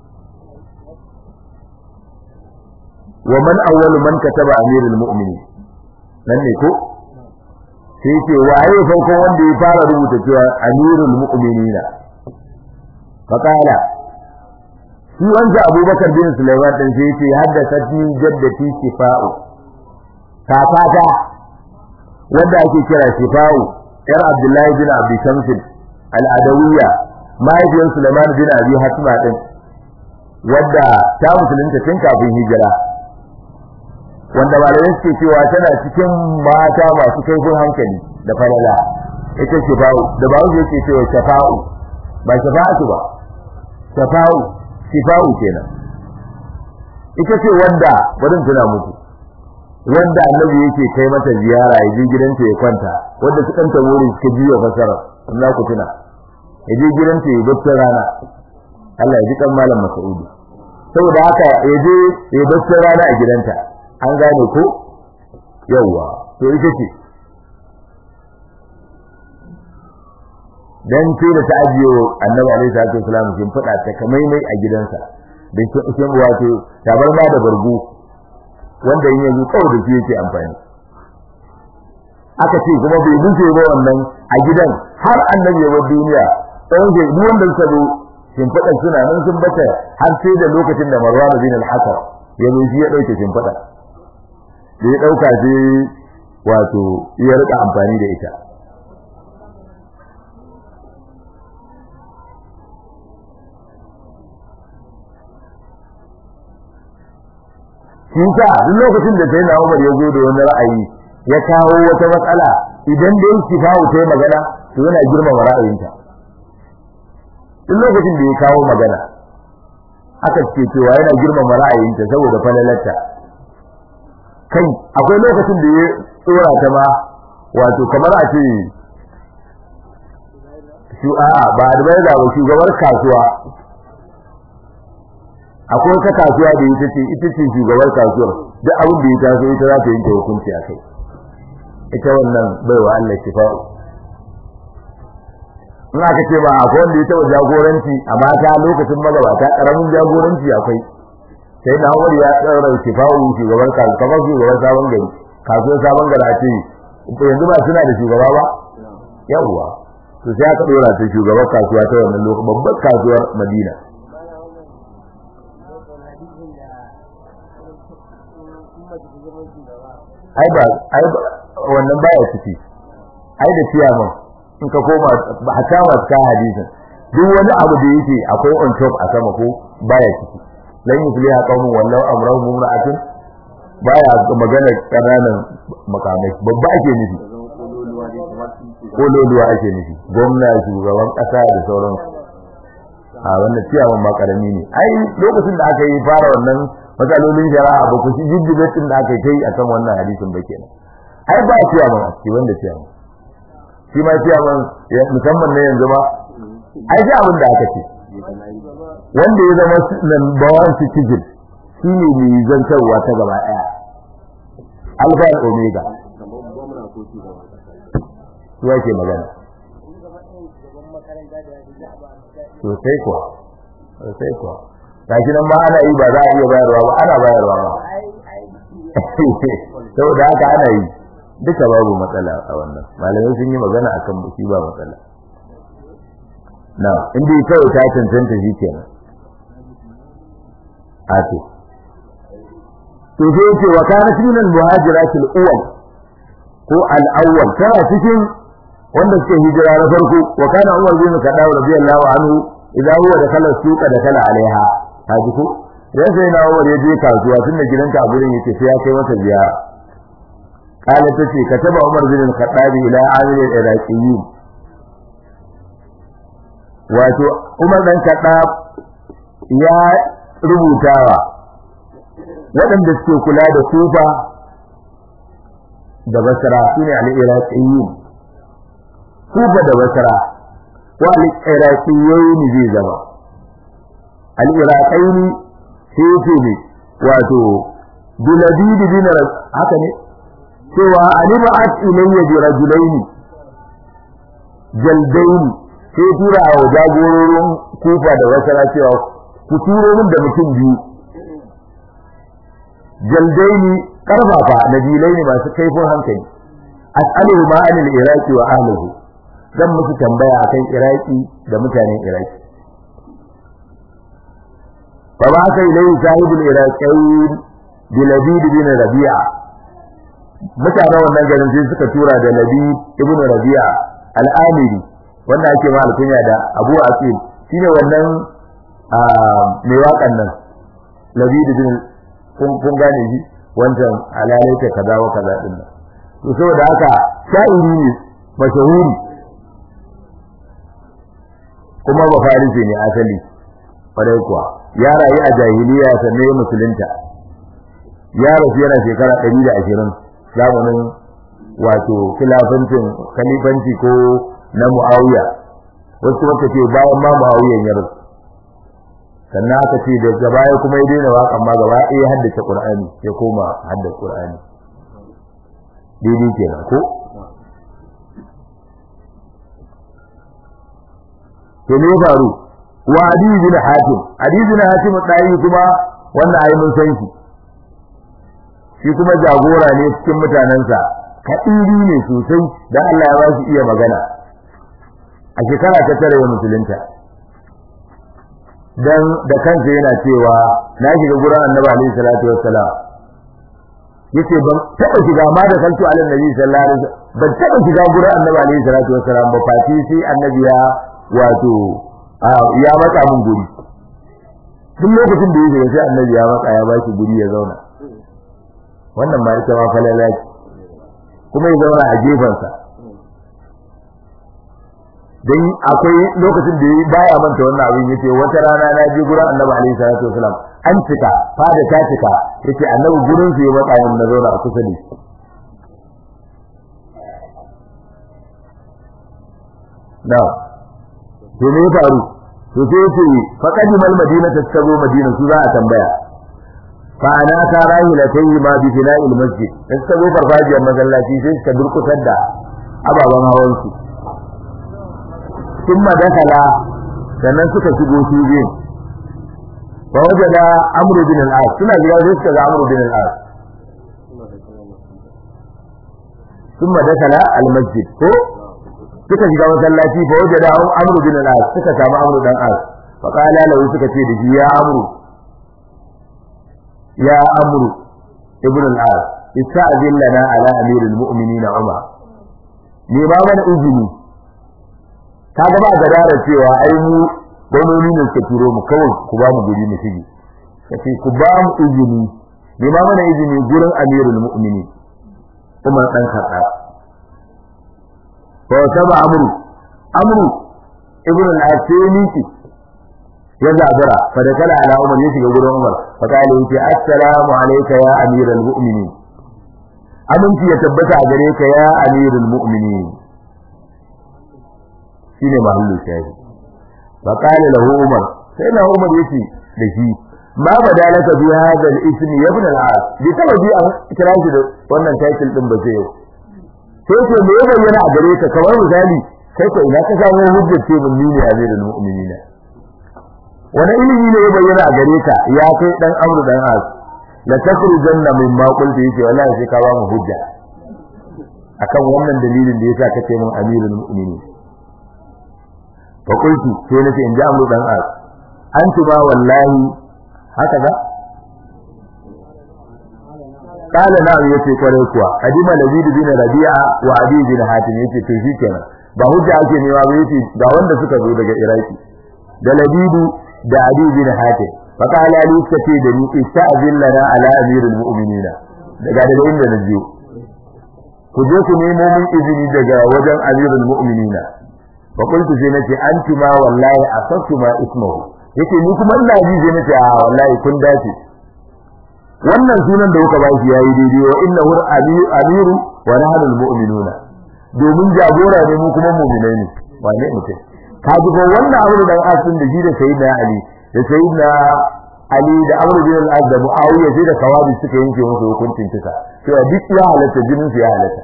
Speaker 1: wa man awwalu man kataba amirul mu'minin nan ne ko sai ce waye farko wanda ya fara rubuta cewa amirul mu'minina faqala shi wanda Abubakar bin Sulaiman din sai ce haddathatni jaddati shifa'u kakata wanda ake kira shifa'u yar Abdullahi bin Abi Shamsin al-Adawiyya mahaifiyar Sulaiman bin Abi Hatma din wadda ta musulunta tun kafin hijira wanda malamai suke cewa tana cikin mata masu kaifin hankali da falala ita shifa'u da ba wuce yake cewa shafa'u ba shafa'atu ba shafa'u shifa'u kenan ita ce wanda barin tuna muku wanda annabi yake kai mata ziyara ya je gidanta ya kwanta wanda su kanta wuri suka jiya fasara Allah ku tuna ya je gidanta ya bacci rana Allah ya ji kan malam Mas'udi saboda haka ya je ya bacci rana a gidanta an gane ko yawa to ita ce dan ce da ta ajiye annabi alaihi salatu wasallam kin fada ta kamai mai a gidansa da kin wato tabar ma da bargo wanda yin yanzu kawai da shi yake amfani aka ce kuma bai dace ba wannan a gidan har annabi ya bar duniya tsawon ke duk wanda suka zo shimfiɗan suna nan sun bata har sai da lokacin da Marwan bin al-Hakam ya zo shi ya dauke shimfiɗa da ya dauka sai wato ya rika amfani da ita shi sa duk lokacin da sai na Umar ya zo da wani ra'ayi ya kawo wata matsala idan da yake kawo ta magana to yana girmama ra'ayinta duk lokacin da ya kawo magana aka ce cewa yana girmama ra'ayinta saboda falalarta kai akwai lokacin da ya tsora ta ma wato kamar a ce shu a'a ba da ba shugabar kasuwa akwai wata kasuwa da ita ce ita ce shugabar kasuwar duk abin da ya taso ita za ta yanke hukunci a kai ita wannan baiwa Allah shifa'u in aka ce ba akwai wanda ya taɓa jagoranci a mata lokacin magabata ƙaramin jagoranci akwai sai na Umar ya tsara shifa'u shugaban kasuwa kamar shugaban sabon gari kasuwar sabon gari a ce yanzu ba suna da shugaba ba yawwa to sai aka ɗora ta shugaban kasuwa ta wannan lokacin babbar kasuwar Madina ai ba ai wannan baya ciki ai da ciyaman in ka koma hatta masu ka hadisin duk wani abu da yake akwai on top a sama ko baya ciki lan yufliha qaumun wallahu amrahum mumra'atun baya magana kananan makamai babba ake nufi kololuwa ake nufi gwamna shugaban kasa da sauran a wannan ciyawan ma karami ne ai lokacin da aka yi fara wannan matsalolin shari'a ba ku ci jiddibatin da aka kai akan wannan hadisin ba kenan ai ba ciyawan a ciki wanda ciyawan shi ma ciyawan musamman na yanzu ma ai ji abin da aka ce wanda ya zama number one citizen shi ne mai zantarwa ta gaba ɗaya alfa da omega su ake magana sosai kuwa sosai kuwa gashi nan ma ana yi ba za a iya bayarwa ba ana bayarwa ba saboda haka ana yi duka babu matsala a wannan malamai sun yi magana akan shi ba matsala na inda kawai ta cancanta shi kenan a to to sai ce wa kana min al-muhajiratil awwal ko al-awwal tana cikin wanda suke hijira na farko wa kana Umar bin Khattab radiyallahu anhu idan huwa da kala suka da kala alaiha haji ko dan sai na Umar ya je kasuwa tunda gidanta a gurin yake sai ya kai mata ziyara kala tace kataba Umar bin Khattab ila amil al-iraqiyyin wato Umar dan Khattab ya rubutawa waɗanda suke kula da kufa da basra shine al-iraqiyyin kufa da basra wa al-iraqiyyin zai zama al-iraqiyyin sai ce ne wato biladid bin haka ne cewa alimat ilayya bi rajulaini jaldaini sai tura wa jagororin kufa da basra cewa ku turo min da mutum biyu jaldaini karfafa nabilaini masu kaifin hankali as'aluhu ma anil iraqi wa ahlihi zan musu tambaya akan iraki da mutanen iraki fa ba ka ilai sahibul iraqain bilabid bin rabi'a mutanen wannan garin sai suka tura da labid ibn rabi'a al-amiri wanda ake ma alkunya da abu asil shine wannan mai waƙan nan labid bin kun gane shi wancan alalai ta kaza wa kaza din nan to saboda haka sha'iri ne mashahuri kuma ba farisi ne asali kwarai kuwa ya rayu a jahiliya sannan ya musulunta ya rasu yana shekara ɗari da ashirin zamanin wato khilafancin khalifanci ko na muawiya wasu kuma ce bayan ma muawiyan ya rasu sannan aka ce daga baya kuma ya daina waƙan ma gaba ɗaya haddace Qur'ani ya koma haddace Qur'ani daidai kenan ko to me faru wa adi bin hatim adi bin hatim dai kuma wannan ayi mun san shi shi kuma jagora ne cikin mutanansa kadiri ne sosai dan Allah ya ba shi iya magana a shekara ta tare musulunta dan da kansa yana cewa na shiga gurin Annabi alaihi salatu wassalam yace ban taba shiga ma da kanto alin nabi sallallahu alaihi wasallam ban taba shiga gurin Annabi alaihi salatu wassalam ba fati sai Annabi ya wato ya matsa mun guri duk lokacin da yake sai Annabi ya matsa ya bashi guri ya zauna wannan ma ita ma falalaki kuma ya zauna a gefansa dan akwai lokacin da baya manta wannan abin yace wata rana na je gurin Annabi alaihi salatu wasalam an cika fada ta cika yace Annabi gurin su ya matsa yin na zauna a kusa da shi da to me ya faru to sai yace faqad mal madina taskazo madina su za a tambaya fa ana ta rahilatayhi ma bi fina'il masjid taskazo farfajiyar masallaci sai suka durkutar da ababan hawan su ثم دخل sannan suka shigo su biyu fa wajada amru bin al-as suna jira sai suka ga amru bin al-as ثم دخل المسجد ko suka shiga masallaci fa wajada amru bin al-as suka samu amru dan as fa qala lahu suka ce da shi ya amru ya amru ibn al-as ista'zin lana ala amiril mu'minin umar ne ba mana izini kaga ba gadara cewa ai mu gwamnoni ne suka turo mu kawai ku ba mu guri mu shige kace ku ba mu izini ne ba mana izini gurin amirul mu'minin Umar dan Khattab fa saba amru amru ibn al-asini ya zabura fa da kala ala umar ya shiga gurin umar fa kale yace assalamu alayka ya amiral mu'minin aminci ya tabbata a gare ka ya amirul mu'minin shine mahallu shahi fa kale lahu umar sai na umar yace da shi ma badalaka bi hadha al-ism ya ibn al-as bi tawaji an kira shi da wannan title din ba sai yau sai ce me ya bayyana a gare ka kamar misali kai ko ina ka samu hujjar ce mun ne amirul mu'minin wani ilimi ne ya bayyana a gare ka ya kai dan amru dan as la takhrujanna min ma qulti yace wallahi sai ka ba mu hujja akan wannan dalilin da yasa kace mun amirul mu'minin fa qultu sai nace in ji amru dan as antu ba wallahi haka ga قال نعم yace kware kuwa adima lazid bin rabi'a wa abi bin hatim yace to shikenan ba hujja ake nema ba yace ga wanda suka zo daga iraki da labidu da abi bin hatim fa qala li kace da ni ista'zin lana ala amirul mu'minin daga daga inda na jiyo ku je ku nemo mun izini daga wajen amirul mu'minin fa qultu sai nace antuma wallahi asatuma ismuhu yace ni kuma ina ji sai nace a wallahi kun dace wannan sunan da kuka ba shi yayi daidai wa innahu amiru wa nahnu almu'minuna domin jagora ne mu kuma mu'minai ne wane mutum ka ji ko wannan abu da asin da shi da sayyidina ali da sayyidina ali da amru bin al-az da muawiya sai da kawabi suka yanke musu hukuncin kisa cewa duk ya halatta jinin su ya halatta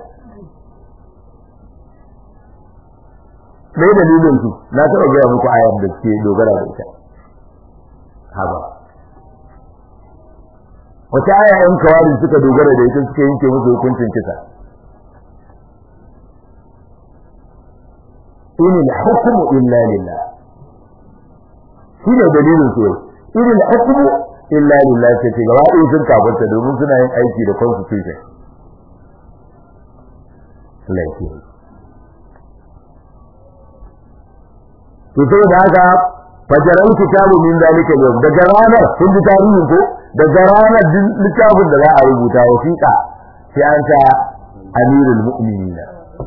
Speaker 1: me dalilin su na taɓa gaya muku ayar da ke dogara da ita haba wata aya yan kawari suka dogara da ita suka yanke musu hukuncin kisa in al-hukmu illa lillah shine dalilin su in al-hukmu illa lillah ce gaba ɗaya sun kafarta domin suna yin aiki da constitution laifi to sai da haka fajaran kitabu min zalika yau daga ranar kun ji tarihin ko daga ranar littafin da za a rubuta wasiƙa sai an sa amirul mu'minin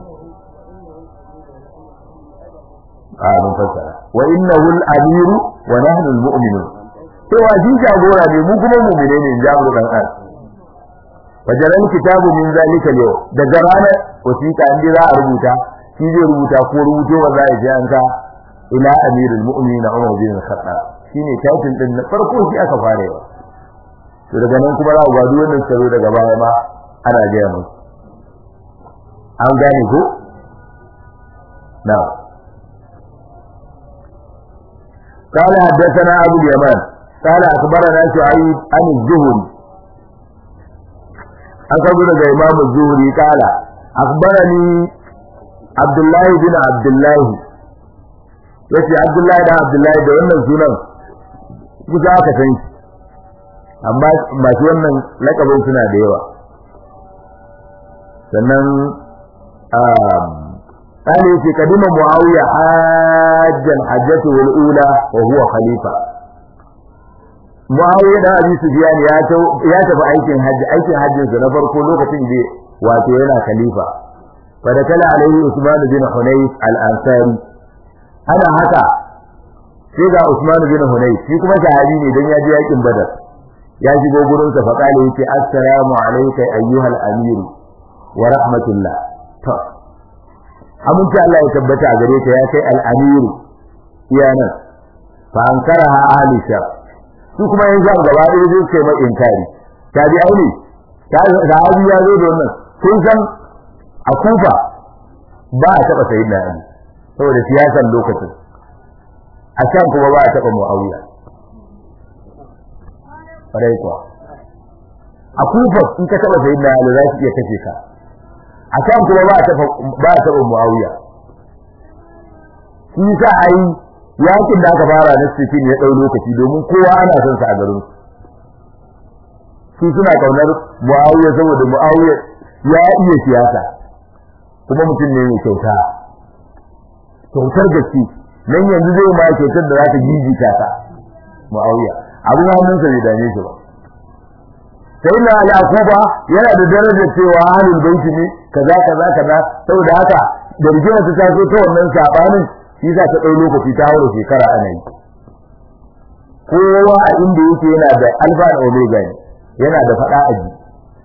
Speaker 1: a mun fassara wa innahu al-amiru wa nahnu al-mu'minun cewa shi jagora ne mu kuma mu'mine ne jamu dan an fajaran kitabu min zalika yau daga ranar wasiƙa an za a rubuta shi zai rubuta ko rubuto ba za a je an ka ila amirul mu'minin Umar bin Khattab shine title din na farko shi aka fara yawa to daga nan kuma za ku gado wannan tsaro daga baya ma ana gaya musu an gane ko na'am قال حدثنا أبو اليمان قال أخبرنا شعيب عن الزهري أخبر إمام الزهري قال أخبرني عبد الله بن عبد الله yace Abdullahi da Abdullahi da wannan sunan kusa aka san shi amma masu wannan lakabin suna da yawa sannan قال يتي قدم معاوية حاجا حجته الأولى وهو خليفة معاوية da Abi Sufyan ya ya tafi aikin haji aikin hajjin sa na farko lokacin da wato yana khalifa fa da kala alaihi Usman bin Hunayf al-Ansari ana haka sai ga Usman bin Hunayf shi kuma sahabi ne dan ya je yakin Badar ya shigo gurin sa fa kale yace assalamu alayka ayyuhal amir wa rahmatullah to amince Allah ya tabbata a gare ka ya kai al-amir iyanan fa ankaraha ahli shar su kuma yan sham gaba ɗaya zai kai mai inkari tabi aini sahabi ya zo da wannan kun san a kufa ba a taɓa sayyidina Ali saboda siyasan lokacin a can kuma ba a taɓa mu'awiya farai kuwa a kufa in ka taɓa sayi na yalu za su iya kashe ka a can kuma ba a taɓa ba a taɓa mu'awiya shi sa a yi yakin da aka fara na sitin ya ɗau lokaci domin kowa ana son sa a garin su suna kaunar mu'awiya saboda mu'awiya ya iya siyasa kuma mutum ne mai kyauta kyautar gaske nan yanzu zai ma kyautar da za ta gigita ta muawiya abu hannunsa bai dame shi ba sai na yakuba yana da darajar cewa ahlul baiti ne kaza kaza kaza saboda haka da rigima ta taso ta wannan sabanin shi za ta dau lokaci ta haura shekara ana yi kowa a inda yake yana da alfa da omega ne yana da fada a ji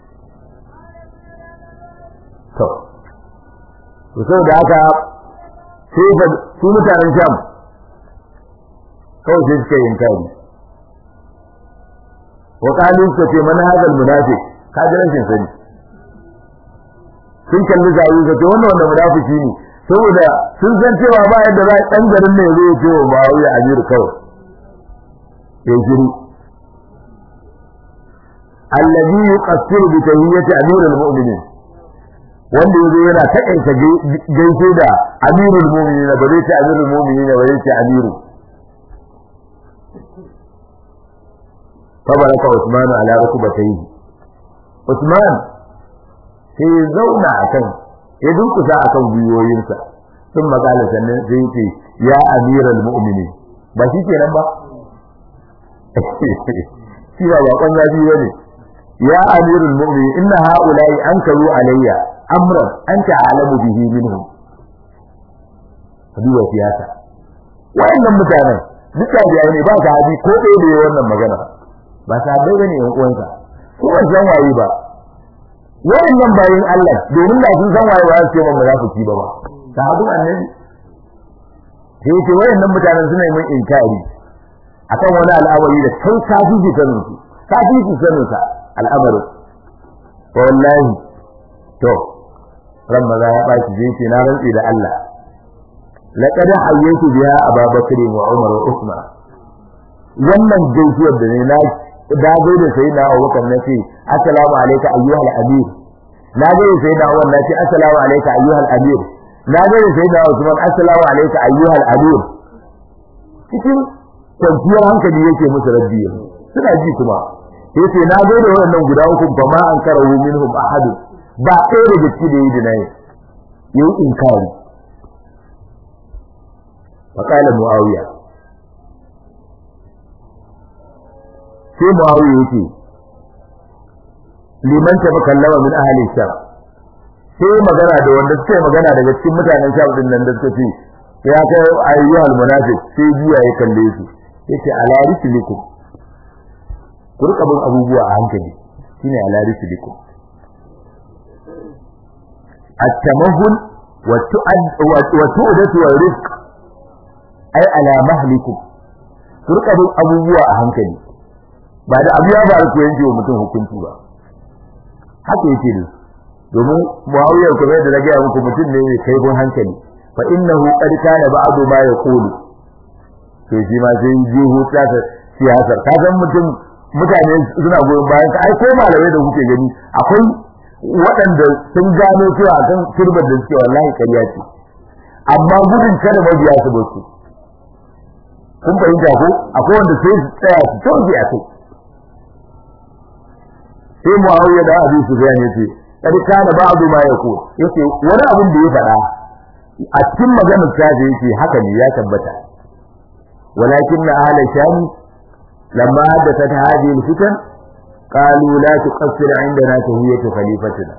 Speaker 1: to to saboda haka sai ga su mutanen sham kawai sai suka yin kari wa kalu suka ce man hadal munafiq ka ji rashin sani sun kalli zawi ga ce wannan wanda munafiki ne saboda sun san cewa ba yadda za dan garin ne zai ce wa Muawiya Amir kawai ya shiru alladhi yuqassiru bi tahiyyati amirul mu'minin wanda yazo yana takaita gaishe da amirul mu'minin ba zai ce amirul mu'minin ba zai ce amiru fabaraka Usman ala rukbatayhi Usman sai ya zauna akan ya dunkusa akan gwiwoyinsa sun magana sannan sai ce ya amiral mu'minin ba shi kenan ba shi ba bakon zafi bane ya amirul mu'minin inna haula'i ankaru alayya amran anta alamu bihi minhum duba siyasa wayannan mutanen duk da ne ba sahabi ko ɗaya da wannan magana ba sahabbai bane yan uwansa ko ban san waye ba wayannan bayin Allah domin da sun san waye ba su ce mun munafiki ba ba sahabin annabi sai ce wayannan mutanen suna yin inkari akan wani al'amari da kai ka fi ji sanin su ka fi ji sanin sa al'amari wallahi to ran maza ya baki je ce na rantsi da Allah laqad hayyatu biha Abubakar wa Umar wa Usman wannan gaisuwar da ne na da gai da sai na Abubakar na ce assalamu alayka ayyuhal amir na gai da sai na Umar na ce assalamu alayka ayyuhal amir na gai da sai na Usman assalamu alayka ayyuhal amir cikin kwanciyar hankali yake musu rabbi suna ji kuma sai ce na gai da wannan guda uku ba ma an karahu minhum ahad ba ɗaya daga ciki da yi dinayi yayi inkari فقال معاويه sai Muawiya yake liman ta kallama min ahli sham sai magana da wanda suke magana daga cikin mutanen sham din nan da suka ce ya kai ayyuhal munafiq sai biya ya kalle su yace ala rislikum ku rika bin abubuwa a hankali shine ala rislikum at-tamahul wa tu'ad wa tu'datu wa rizq ay ala mahlikum ku rika bin abubuwa a hankali ba da abu ya faru ku yanke wa mutum hukunci ba haka yake ne domin muawiya kuma da rage muku mutum ne mai kaifin hankali fa innahu qad kana ba'du ma yaqulu to shi ma sai ji huta ta siyasar ka san mutum mutane suna goyon bayan ka ai ko malamai da kuke gani akwai waɗanda sun gano cewa kan turbar da suke wallahi ƙarya ce amma gudun kada mabiya su basu kun fahimta ko akwai wanda sai su tsaya su toge a kai sai Muawiya da Abu Sufyan yace kad kana ba'du ma yaqul yace wani abin da ya faɗa a cikin maganar ta da yake haka ne ya tabbata walakin ahla sham lamma hadathat hadhihi alfitan qalu la tuqassir indana tahiyatu khalifatina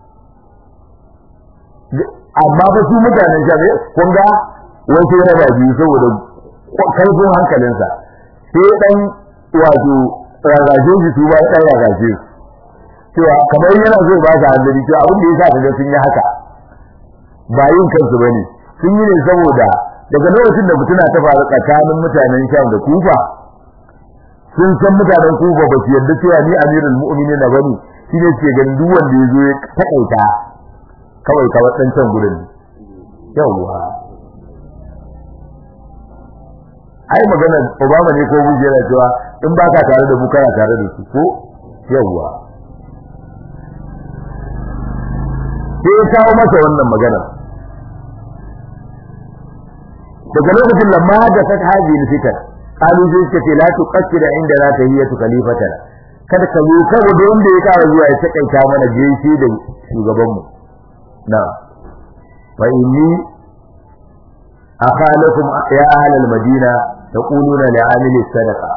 Speaker 1: amma ba su mutanen sham kun ga wai sai raba biyu saboda kaifin hankalinsa sai dan wato ragaje shi su ba dan ragaje su cewa kamar yana zai ba su hanzari cewa abin da yasa kaga sun yi haka ba yin kansu bane sun yi ne saboda daga lokacin da mutuna ta faru tsakanin mutanen Sham da Kufa sun san mutanen Kufa ba su yarda cewa ni amirul mu'minin na bane shine ce ganin duk wanda yazo ya takaita kawai ka wadan can gurin yawwa ai magana Obama ne ko Bush yana cewa in baka tare da mu kana tare da su ko yawwa sai ya kawo masa wannan magana daga lokacin lamma da ta haji fitar kalu sai suka ce la tuqassira inda la tahiyatu khalifatan kada ka zo kawai da wanda ya kawo zuwa ya takaita mana gaishe da shugaban mu na fa inni akhalakum ya ahlal madina taquluna li'amili sadaqa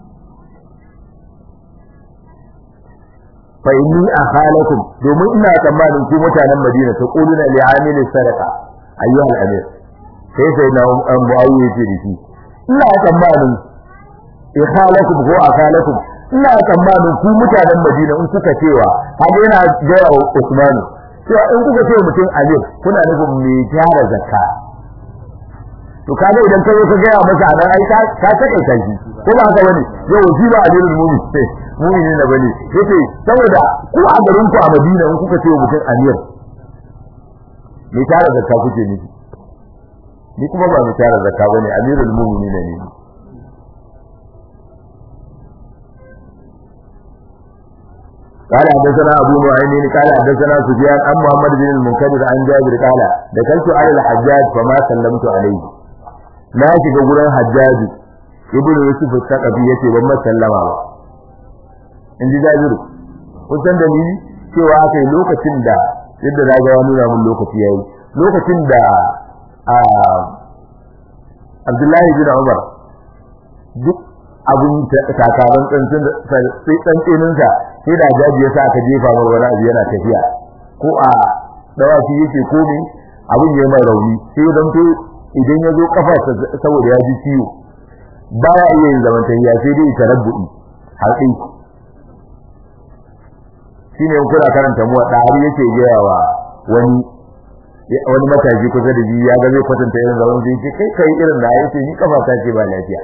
Speaker 1: fa inni akhalakum domin ina tsammanin ku mutanen Madina ta quluna li amili sadaqa ayyuhal amir sai sai na muawiya ce da shi ina tsammanin ikhalakum ko akhalakum ina tsammanin ku mutanen Madina in kuka cewa haka yana gaya wa Usman cewa in kuka ce mutum amir kuna nufin mai tara zakka to kaga idan ka zo ka gaya masa anan ai ka ka take kai ko ba haka bane yau shi ba amirul mu'minin mu'mini na bane yace saboda ku a garin ku a Madina in kuka ce mutum amir me tare da ka kuke ni ni kuma ba mu tare da ka bane amirul mu'minin ne قال حدثنا ابو نعيم قال حدثنا سفيان عن محمد بن المنكدر عن جابر قال دخلت على الحجاج فما سلمت عليه لا shiga gurin حجاج ibnu yusuf al-thaqafi yace ban sallama ba in ji jabiru kun san dalili cewa aka yi lokacin da yadda na ga wani nuna mun lokaci yayi lokacin da Abdullahi bin Umar duk abun takarar tsantsin sai tsantsinin sa sai da jaji ya sa aka jefa mar wani abu yana tafiya ko a dawaki yake komai abun ya mai rauni sai dan to idan ya zo kafarsa saboda ya ji ciwo baya iya yin zamantayya sai dai tarabbu'i haƙi shine kuna karanta mu da har yake gaya wa wani wani matashi kusa da ji ya ga zai kwatanta irin zaman da yake kai kai irin da yake ni kafa ta ce ba lafiya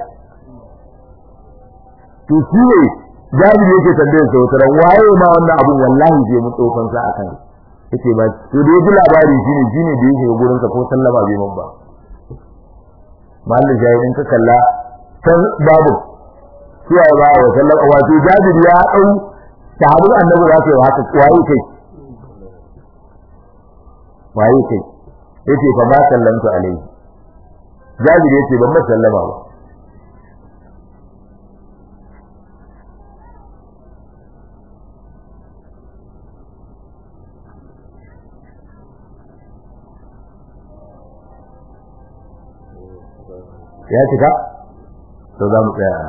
Speaker 1: to shi ne jami'i yake tambayar sa wata waye ma wannan abun wallahi zai mun tsofan sa akan yace ba to da yaji labari shine shine da yake gurin sa ko sallama bai mun ba mallin jahilin ka kalla kan babu suwa ba wa sallama wato jabir ya dau sahabin annabi za su yi haka waye kai waye kai yace fa ma sallamtu alaihi jabir yace ban sallama ba ya cika to za mu tsaya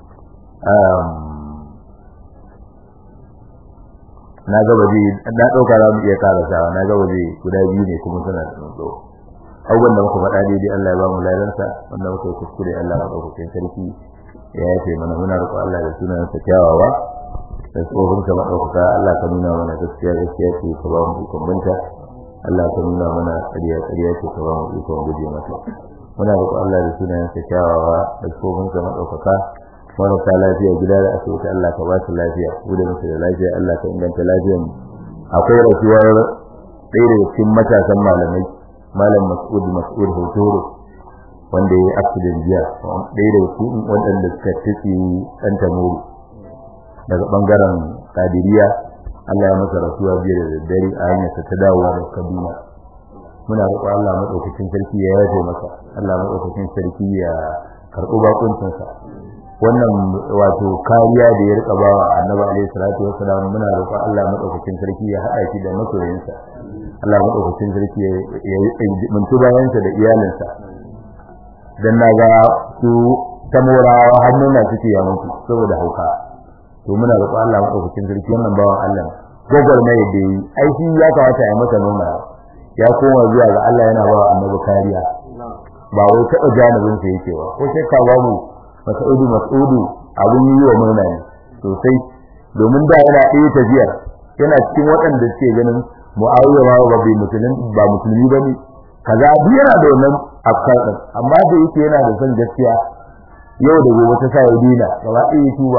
Speaker 1: na ga waje na dauka za mu iya karasawa na ga waje guda biyu ne kuma suna da tsoro abubuwan da muka faɗa daidai Allah ya ba mu ladansa wanda muka yi kuskure Allah ya ɗauka sarki ya yafe mana muna roƙo Allah da sunan sa kyawawa da tsohon ka maɗaukaka Allah ka nuna mana gaskiya gaskiya ce ka ba mu ikon binta Allah ka nuna mana ƙarya ƙarya ce ka ba mu ikon guje mata muna roƙo Allah da sunan sa kyawawa da tsohon ka maɗaukaka marasa lafiya gida da asibiti Allah ka ba su lafiya mu da musu da lafiya Allah ka inganta lafiyar mu akwai rasuwar ɗaya daga cikin matasan malamai malam Mas'ud Mas'ud Hotoro wanda ya yi accident jiya ɗaya daga cikin waɗanda suka tafi ɗan tamuru daga ɓangaren Kadiriya Allah ya masa rasuwa jiya da daddare a hanyarsa ta dawowa da Kaduna muna roƙo Allah maɗaukakin sarki ya yafe masa Allah maɗaukakin sarki ya karɓi bakuncinsa wannan wato kariya da ya rika bawa annabi alaihi salatu wassalam muna roƙon Allah madaukakin sarki ya haɗa shi da masoyinsa Allah madaukakin sarki ya yi muntu bayansa da iyalinsa dan naga su tamorawa hannuna suke ya mutu saboda hauka to muna roƙon Allah madaukakin sarki wannan bawan Allah gogol mai da yi ai shi ya kawata ya masa nuna ya koma zuwa ga Allah yana bawa annabi kariya ba wai taɓa janibin sa yake ba ko sai ka ba mu mas'udu mas'udu abun yi wa murna ne sosai domin da yana ɗaya tafiyar yana cikin waɗanda suke ganin mu'awiya ma ba bai musulmi ba musulmi bane kaza duk yana da wannan afkar din amma da yake yana da son gaskiya yau da gobe ta sa ya dina gaba ɗaya tuba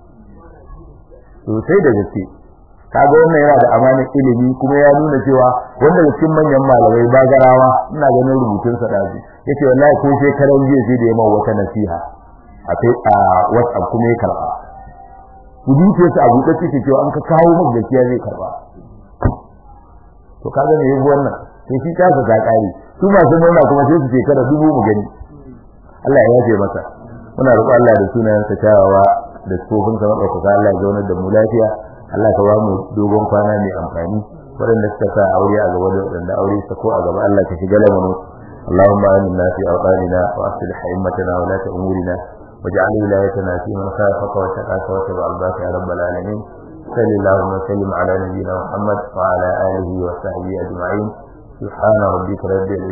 Speaker 1: sosai da gaske kaga wannan yana da amanar ilimi kuma ya nuna cewa wanda cikin manyan malamai bagarawa ina ganin rubutun sa daji yace wallahi ko sai karan jiya sai da yamma wata nasiha a a WhatsApp kuma ya karba kudi ce su abu da take cewa an ka kawo maka gaskiya zai karba to kaga ne yayi wannan sai shi ta ga kare su masu nuna kuma sai su ce kada dubu mu gani Allah ya yafe masa muna roƙo Allah da sunayen sa kyawawa da tsofin sa madauka Allah ya zaunar da mu lafiya Allah ka ba mu dogon kwana mai amfani waɗanda suka sa aure a gaba da waɗanda aure sa ko a gaba Allah ka shiga lamarin اللهم آمنا في أوطاننا وأصلح أئمتنا ولاة أمورنا واجعل ولايتنا في من خافك واتقاك واتبع رضاك يا رب العالمين صل اللهم وسلم على نبينا محمد وعلى آله وصحبه أجمعين سبحان ربك رب العزة